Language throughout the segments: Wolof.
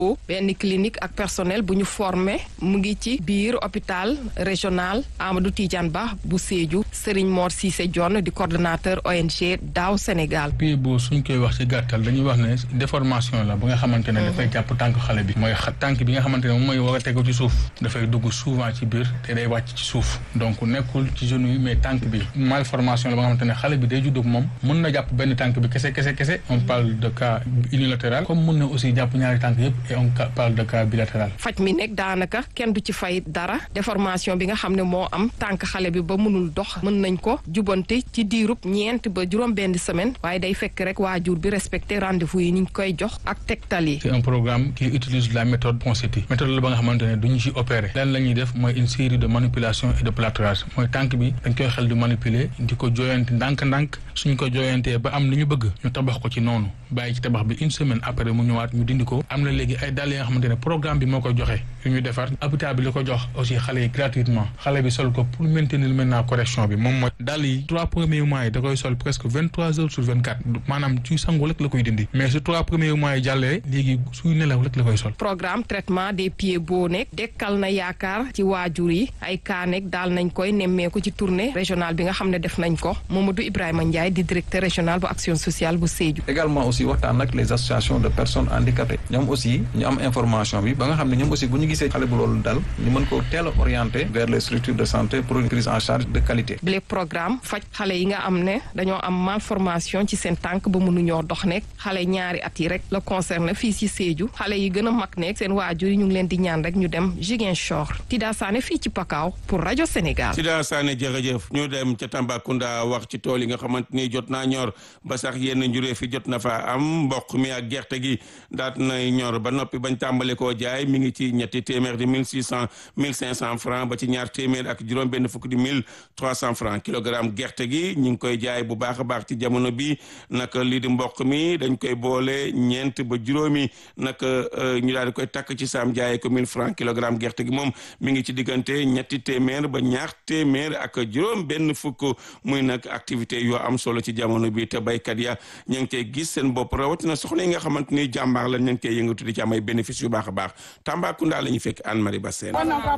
benn clinique ak personnel bu ñu formé mu ngi ci biir hôpital régional Amadou Tidiane Ba bu Sédhiou Serigne Mor Cissé Dione di coordonnateur ONG Daaw Sénégal. pied boo suñ koy wax ci gàttal dañuy wax ne déformation la ba nga xamante ne dafay jàpp tànk xale bi mooy tànk bi nga xamante ne moom mooy war a tegu ci suuf dafay dugg souvent ci biir te day wàcc ci suuf donc nekkul ci genou yi mais tànk bi malformation la ba nga xamante ne xale bi day judd ak moom mën na jàpp benn tànk bi kese kese kese on parle de cas unilatéral comme mën na aussi jàpp ñaari tànk yëpp et on parle de cas bilatéral. faj mi nekk daanaka kenn du ci fay dara déformation bi nga xam ne moo am tànk xale bi ba mënul dox mën nañ ko jubante ci diirub ñeent ba juróom benn semaine waaye day fekk rek waajur bi respecté rendez-vous yi niñ koy jox ak tegtal yi. c'est un programme qui utilise la méthode Ponseti méthode la ba nga xamante ne duñu ci opérer lan la ñuy def mooy une série de manipulation et de plâtrage mooy tànk bi dañ koy xel di manipuler di ko jooyante ndànk-ndànk suñ ko jooyantee ba am li ñu bëgg ñu tabax ko ci noonu bàyyi ci tabax bi une semaine après mu ñëwaat ñu dindi ko am na léegi ay dàll yi nga xamante ne programme bi moo koy joxe yu ñu defar hôpital bi la ko jox aussi xale yi gratuitement xale bi sol ko pour maintenir maintenant correction bi moom mooy dàll yi trois premiers mois yi da koy sol presque vingt trois heures sur vingt quatre maanaam suy sangu rek la koy dindi mais su trois premiers mois yi jàllee léegi suy nelaw rek la koy sol programme traitement des pieds boo nekk dekkal na yaakaar ci waajur yi ay cas nekk daal nañ koy nemmeeku ci tournée régionale bi nga xam ne def nañ ko Mamadou Ibrahima Ndiaye di directeur régional bu action sociale bu Sédhiou. également aussi waxtaan ak les associations de personnes handicapées ñoom aussi ñu am information bi ba nga xam ne ñoom aussi bu ñu gisee xale bu loolu dal ñu mën ko teel a orienter vers les structures de santé pour une prise en charge de qualité. bile programme faj xale yi nga am ne dañoo am malformation ci seen tànk ba mënuñoo dox nekk xale ñaari at yi rek la concerné fii ci Sédhiou xale yi gën a mag nekk seen waajur yi ñu ngi leen di ñaan rek ñu dem Ziguinchor Tida Sané fii ci Pakao pour rajo Sénégal. Tida Sané jërëjëf ñu dem ca Tambacounda wax ci tool yi nga xamante ni jot naa ñor ba sax yenn njuree fi jot na fa am mboq mi ak gerte gi daat nay ñor ba noppi bañ tàmbale koo jaay mi ngi ci ñetti téeméer di mille six cent mille cinq cent francs ba ci ñaar téeméer ak juróom benn fukk di mille trois cent francs kilogramme gerte gi ñu ngi koy jaay bu baax a baax ci jamono bi naka lii di mboq mi dañ koy boole ñeent ba juróomi naka ñu daal di koy takk ci saam jaayee ko mille francs kilogramme gerte gi moom mi ngi ci diggante ñetti téeméer ba ñaar téeméer ak juróom benn fukk muy nag activité yoo am solo ci jamono bi te baykat ya ñu ngi koy gis seen bopp rawatina soxna yi nga xamante ni jàmbaar la ñu ngi koy yëngatu di ci am ay bénéfice yu baax a baax Tambacounda la ñu fekk Anne Marie Bassène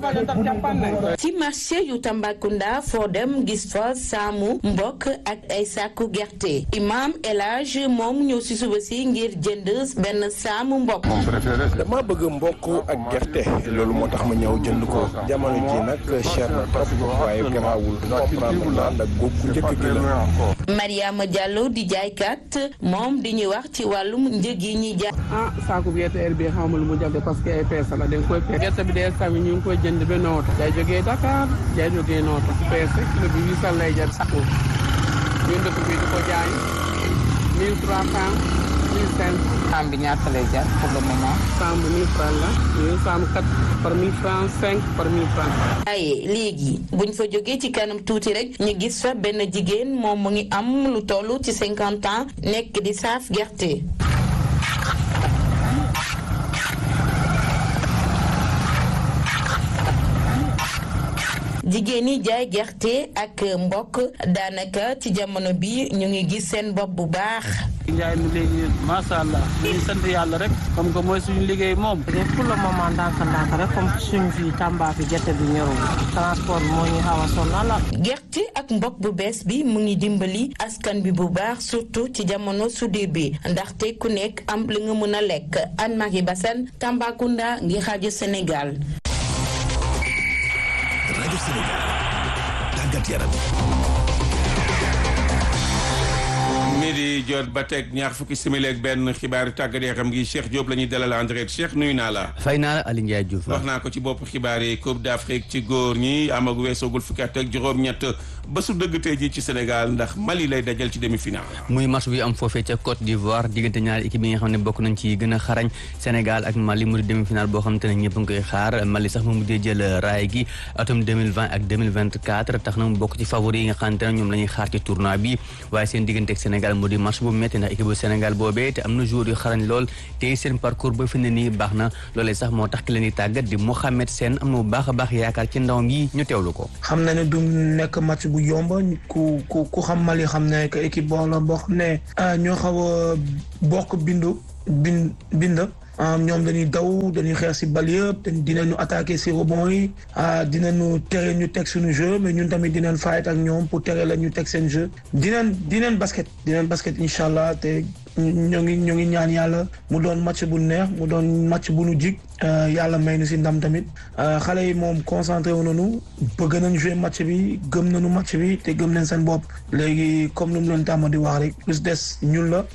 ci marché yu Tambacounda foo dem gis fa saamu mbokk ak ay sàkku gerte imam El Hadj moom ñëw si suba si ngir jënd benn saamu mbokk dama bëgg mbokk ak gerte loolu moo tax ma ñëw jënd ko jamono ji nag cher na trop waaye garaawul comprendre naa ndax góob bu njëkk gi la Mariama Diallo di jaaykat moom di ñuy wax ci wàllum njëg yi ñuy jaay. ah saako gerte heure bii xaw ma lu mu jàpp parce que ay peese la dañ koy peese gerte bi dee sami ñu ngi koy jënd ba nooto day jógee Dakar day jógee nooto peese kilo bi huit cent lay jar saako ñun dëkk bi di ko jaay mille trois cent mille cinq saam bi ñaata lay jar pour le moment. saam bi mille francs la ñu saam quatre par mille francs cinq par mille francs. waaye léegi buñ fa jógee ci kanam tuuti rek ñu gis fa benn jigéen moom mu ngi am lu toll ci cinquante ans nekk di saaf gerte. jigéen ñi jaay gerte ak mbokk daanaka ci jamono bi ñu ngi gis seen bopp bu baax. njaay mi léegi macha allah ñu sant yàlla rek comme que mooy suñu liggéey moom. pour le moment ndànk-ndànk rek comme suñu fii Tamba fi gerte bi ñorul transport bi moo ñuy xaw a sonal gerte ak mbokk bu bees bi mu ngi dimbali askan bi bu baax surtout ci jamono sudee bi ndaxte ku nekk am li nga mën a lekk Anne Marie Bassène Tambacounda ngi rajo Sénégal. rajo Sénégal tàggat yaram midi jot ba teg ñaar fukki simili ak benn xibaari tàggat yaram gi Cheikh Diop la ñuy dalal en direct Cheikh nuyu naa la. fay naa la Aliou Ndiaye Diouf. wax naa ko ci bopp xibaar yi Coupe d'Afrique ci góor ñi amagu weesoogul fukki at ak juróom-ñett ba su dëgg tey jii ci Sénégal ndax Mali lay dajal ci demi-finale. muy match bi am foofee ca Côte d'Ivoire diggante ñaari équipe yi nga xam ne bokk nañ ci gën a xarañ Sénégal ak Mali mu di demi-finale boo xamante ne ñëpp nga koy xaar Mali sax mu mujjee jël raay gi atum 2020 ak 2024 tax na mu bokk ci favori yi nga xamante ne ñoom la ñuy xaar ci tournoi bi waaye seen diggante ak Sénégal mu di match bu métti ndax équipe bu Sénégal boobee te am na joueur yu xarañ lool te seen parcours ba fi ne nii baax na loolee sax moo tax ki leen di tàggat di Mohamed Sène am na bu baax a baax yaakaar ci ndawam yi ñu teewlu ko. xam na ne du nekk match bu yomb ku ku ku xam Mali xam ne que équipe boo la boo xam ne ñoo xaw a bokk bindu bind bind ñoom dañuy daw dañuy xeex si bal yëpp dinañu attaquer si rebond yi dinañu tere ñu teg suñu jeu mais ñun tamit dinañ fight ak ñoom pour tere la ñu teg seen jeu dinañ dinañ basket dinañ basket incha allah te ñoo ngi ñoo ngi ñaan yàlla mu doon match bu neex mu doon match bu nu jig yàlla may nu si ndam tamit xale yi moom concentré wu nañu bëgg nañ jouer match bi gëm nañu match bi te gëm nañ seen bopp léegi comme nu mu leen tàmm di wax rek plus des ñun la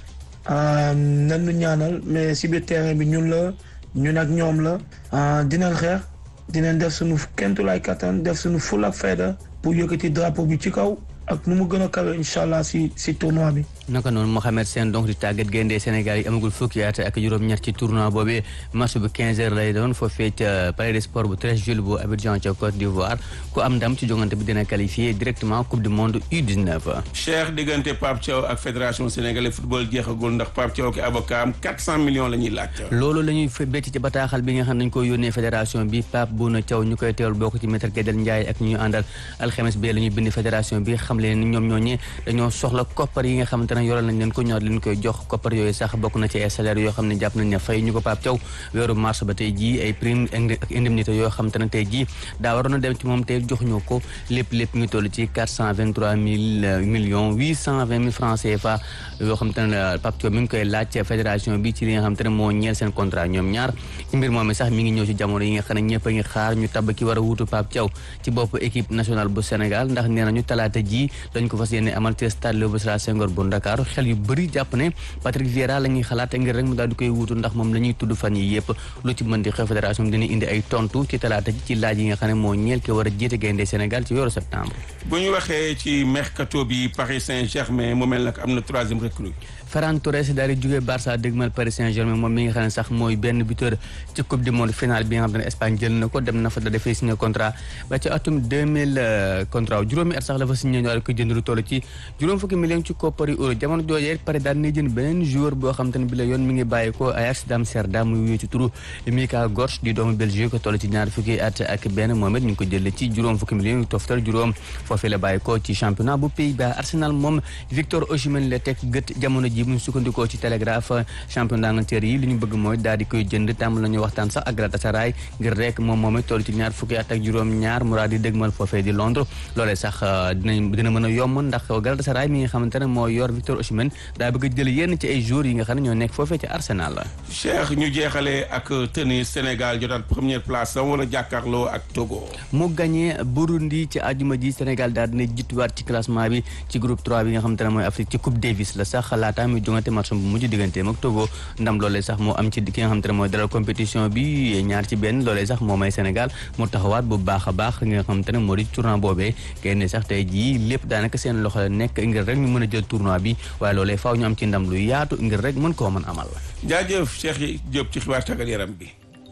nan nu ñaanal mais si biir terrain bi ñun la ñun ak ñoom la dinañ xeex dinañ def suñu kentulaay kattan def suñu ful ak fayda pour yëkkati drapeau bi ci kaw ak nu mu gën a kawe incha allah si si tournoi bi. naka noonu Mohamed Sène donc di tàggat gaynde Sénégal yi amagul fukki at ak juróom-ñett ci tournoi boobee match bu 15 heures lay doon foofee ca palais des sports bu 13 juillet bu Abidjan ca Côte d'Ivoire ku am ndam ci jongante bi dina qualifié directement coupe du monde U19. Cheikh diggante Pape Thiaw ak fédération sénégalaise football jeexagul ndax Pape Thiaw ki avocat am 400 millions la ñuy laaj. loolu la ñuy becc ci bataaxal bi nga xam ne dañu ko yónnee fédération bi Pape Bouna Thiaw ñu koy teewal bokk ci maître Guédel Ndiaye ak ñu àndal alxames bi la ñuy bind fédération bi xam leen ni ñoom ñooñee dañoo soxla koppar yi nga xamante ne yoral nañ leen ko ñor leen koy jox koppar yooyu sax bokk na ci ay salaire yoo xam ne jàpp nañ ne fay ñu ko Pape Thiaw weeru mars ba tey jii ay prime ak indemnité yoo xamante ne tey jii daa waroon a dem ci moom tey joxuñu ko lépp lépp ngi toll ci quatre cent vingt trois mille millions huit cent vingt mille francs CFA yoo xamante ne Pape Thiaw mi ngi koy laaj fédération bi ci li nga xamante ne moo ñeel seen contrat ñoom ñaar ci mbir moom sax mi ngi ñëw ci jamono yi nga xam ne ñëpp a ngi xaar ñu tabb ki war a wuutu Pape Thiaw ci bopp équipe nationale bu Sénégal ndax nee nañu talaata ji dañ ko fas yéene amal ci stade Léopold Sédar Senghor bu Ndakaaru xel yu bëri jàpp ne Patrick Vieira la ñuy xalaat ngir rek mu daal di koy wuutu ndax moom la ñuy tudd fan yi yëpp lu ci mën di xew fédération bi dina indi ay tontu ci talaata ji ci laaj yi nga xam ne moo ñeel ki war a jiite gaynde Sénégal ci weeru septembre. bu ñu waxee ci mercato bi Paris Saint-Germain mu mel nag am na troisième recrue. Ferran Torres daal di jógee Barça dégmal Paris Saint-Germain moom mi nga xam ne sax mooy benn buteur ci coupe du monde finale bi nga xam ne Espagne jël na ko dem na fa da dafay signé contrat ba ci atum 2000 contrat juróomi at sax la fa signé ñu daal ko jënd lu toll ci juróom fukki million ci koppari euro jamono joojee pare daal ne jënd beneen joueur boo xam te ne bi la yoon mi ngi bàyyi ko Ajax d'Amsterdam muy wéy ci turu Mika Gorsch di doomu Belgique ko toll ci ñaar fukki at ak benn moom it ñu ngi ko jëlee ci juróom fukki million yu toftal juróom foofee la bàyyi ko ci championnat bu Pays-Bas Arsenal moom Victor Osimhen la teg gët jamono ji bu ñu sukkandikoo ci télégraphe champion d'Angleterre yi li ñu bëgg mooy daal di koy jënd tàmm la ñu waxtaan sax ak Galatasaray ngir rek moom moom it toll ci ñaar fukki at ak juróom ñaar mu daal di dégmal foofee di Londres loolee sax dinañ dina mën a yomb ndax Galatasaray mi nga xamante ne moo yor Victor Osimhen daa bëgg a jël yenn ci ay joueurs yi nga xam ne ñoo nekk foofee ci Arsenal la Cheikh ñu jeexalee ak tennis Sénégal jotaat première place am wala jàkkaarloo ak Togo mu gagné Burundi ci àjjuma ji Sénégal daal dina jiituwaat ci classement bi ci groupe 3 bi nga xamante ne mooy Afrique ci Coupe Davis la sax laata muy jongante match bu mujj digganteem ak Togo ndam loolee sax moo am ci ki nga xamante ne mooy dalal compétition bi ñaar ci benn loolee sax moo may Sénégal mu taxawaat bu baax a baax nga xamante ne moo di tournoi boobee génne sax tey jii lépp daanaka seen loxo la nekk ngir rek ñu mën a jël tournoi bi waaye loolee faaw ñu am ci ndam lu yaatu ngir rek mën koo mën amal jaajëf Cheikh Diop ci xibaar tàggat yaram bi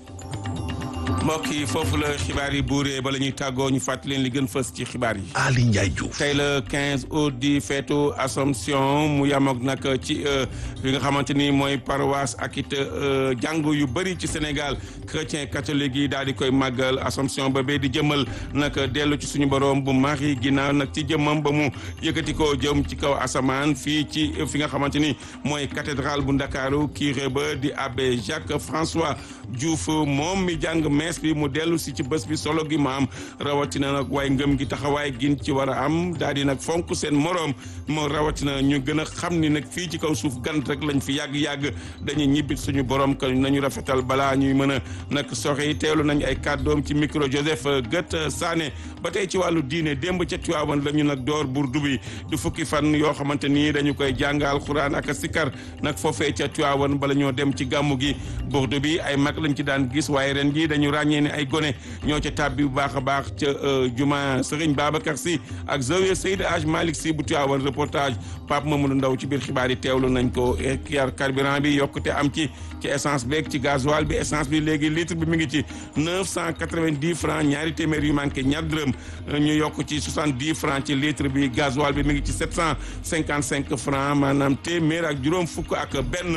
mbokk yi foofu la xibaar yi buuree ba la ñuy tàggoo ñu fàttali leen li gën fës ci xibaar yi. Ali Ndiaye Diouf. tey la 15 août di feetu Assomption mu yamook nag ci li nga xamante ni mooy paroisse ak it jàngu yu bëri ci Sénégal chrétien catholique yi daal di koy màggal Assomption ba bee di jëmmal nag dellu ci suñu borom bu Marie ginnaaw nag ci jëmmam ba mu yëkkati ko jëm ci kaw asamaan fii ci fi nga xamante ni mooy cathédrale bu Ndakaaru curé ba di abbé Jacques François Diouf moom mi jàng mees bi mu dellu si ci bés bi solo gi ma am rawatina nag waaye ngëm gi taxawaay gin ci war a am daal di nag fonk seen moroom moo rawatina ñu gën a xam ni nag fii ci kaw suuf gant rek lañ fi yàgg-yàgg dañuy ñibbit suñu borom que nañu rafetal balaa ñuy mën a nag soxe yi teelu nañ ay kàddoom ci micro Joseph Gët Sané ba tey ci wàllu diine démb ca Tiwaawan la ñu nag door burdu bi du fukki fan yoo xamante ni dañu koy jàngal xuraan ak sikar nag foofee ca Tiwaawan bala ñoo dem ci gàmmu gi burdu bi ay mag lañ ci daan gis waaye ren ji dañu ràññee ne ay gone ñoo ca tàbbi bu baax a baax ca juma Serigne Babacar Sy ak Zawiya Seydi Aj Malick Sy bu Tiwaawan reportage Pape Mamadou Ndaw ci biir xibaar yi teewlu nañ ko yar carburant bi yokkute am ci ci essence beeg ci gasoil bi essence bi léegi litre bi mi ngi ci neuf cent quatre-vingt-dix francs ñaari téeméer yu manqué ñaar dërëm ñu yokk ci soixante-dix francs ci litre bi gasoil bi mi ngi ci sept cent cinquante-cinq francs maanaam téeméer ak juróom fukk ak benn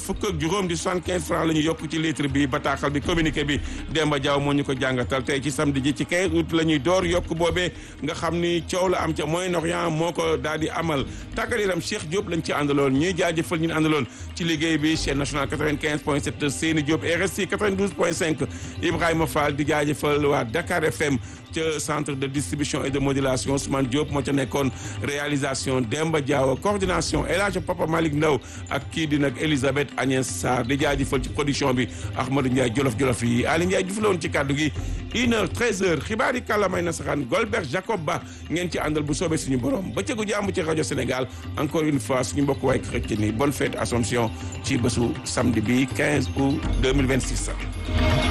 fukk ak juróom di soixante-quinze francs la ñu yokk ci litre bi bataaxal bi communiqué bi Demba Diaw moo ñu ko jàngatal tey ci samedi ji ci 15 août la ñuy door yokk boobee nga xam ni coow la am ca Moyen-Orient moo ko daal di amal tàggat yaram Cheikh Diop lañ ci àndaloon ñuy jaajëfal ñu àndaloon ci liggéey bi chaîne nationale 95 point 7 Seyni Diop RSI 92 point 5 Ibrahima Fall di jaajëfal waa Dakar FM ca centre de distribution et de modulation Ousmane Diop moo ca nekkoon réalisation Demba Diaw coordination El Hadj Papa Malick Ndaw ak kii di nag Elisabeth Agnès Sarr di jaajëfal ci production bi Ahmadou Ndiaye jolof jolof yi Ali Ndiaye Diouf la woon ci kàddu gi une heure treize heures xibaar yi kàllaamay nasaraan Golbert Jacob Ba ngeen ci àndal bu soobee suñu borom bëccëgu jàmm ci rajo Sénégal encore une fois suñu mbokk waay chrétien ni bonne fête Assomption ci bésu samedi bi 15 août 2026